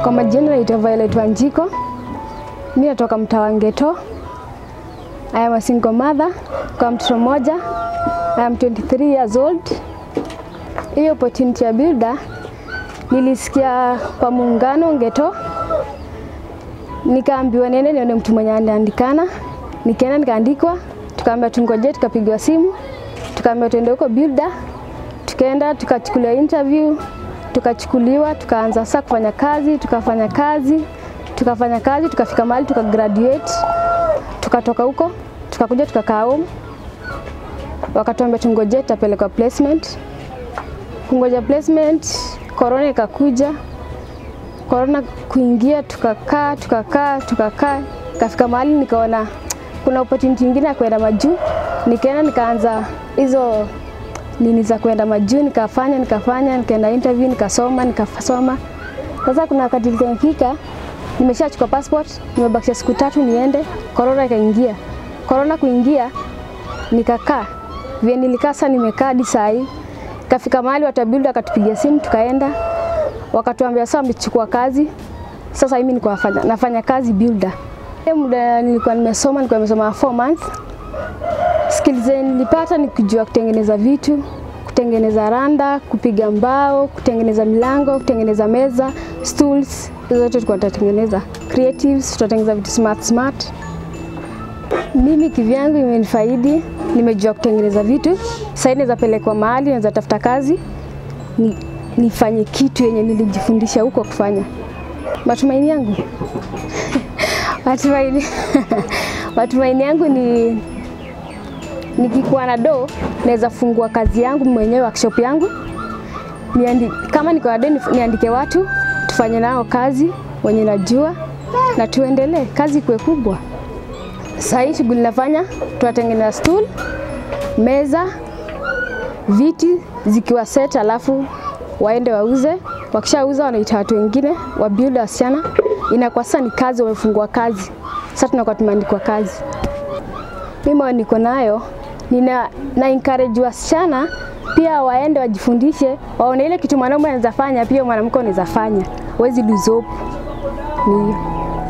Kwa majina naitwa Violet Wanjiko. Mimi natoka mtaa wa Ngeto. I am a single mother kwa mtoto mmoja. I am 23 years old. Hiyo opportunity ya builder nilisikia kwa muungano Ngeto, nikaambiwa niende nione mtu mwenye anaandikana. Nikaenda nikaandikwa, tukaambiwa tungoje, tukapigiwa simu, tukaambiwa tuende huko builder. Tukaenda tukachukuliwa interview, tukachukuliwa, tukaanza sasa kufanya kazi, tukafanya kazi, tukafanya kazi, tukafika mahali tuka graduate, tukatoka huko, tukakuja tukakaa home, wakatuambia tungoje, tutapelekwa placement. Kungoja placement, corona ikakuja, corona kuingia, tukakaa tukakaa tukakaa, kafika mahali nikaona kuna opportunity nyingine ya kwenda majuu, nikaenda nikaanza hizo nini za kwenda majuu, nikafanya nikafanya, nikaenda interview, nikasoma nikasoma. Sasa kuna wakati nikafika, nimeshachukua passport, nimebakisha siku tatu niende, corona ikaingia. Corona kuingia, nikakaa vile nilikaa sasa, nimekaa hadi saa hii. Kafika mahali watu wa builder akatupigia simu, tukaenda wakatuambia sasa wamechukua kazi. Sasa mimi niko nafanya, nafanya kazi builder. Ile muda nilikuwa nimesoma, nilikuwa nimesoma 4 months. Skills zenye nilipata ni kujua kutengeneza vitu, kutengeneza randa, kupiga mbao, kutengeneza milango, kutengeneza meza, stools, hizo zote tulikuwa tunatengeneza. Creatives, tutatengeneza vitu smart smart. Mimi kivyangu imenifaidi, nimejua kutengeneza vitu. Sasa naweza pelekwa mahali, naweza tafuta kazi, ni, nifanye kitu yenye nilijifundisha huko kufanya. Matumaini yangu matumaini matumaini yangu ni nikikuwa na do naweza fungua kazi yangu mwenyewe workshop yangu niandi, kama niko na do niandike watu tufanye nao kazi wenye najua na tuendelee kazi kuwe kubwa. Sasa hii shughuli nafanya, tunatengeneza stool, meza, viti zikiwa set, alafu waende wauze. Wakishauza wanaita watu wengine wa build wasichana, inakuwa sasa ni kazi, wamefungua kazi. Sasa tunakuwa tumeandikwa kazi. Mimi niko nayo nina na encourage wasichana pia waende wajifundishe, waone ile kitu mwanaume anaweza fanya, pia mwanamke anaweza fanya. Huwezi lose hope. Ni hiyo.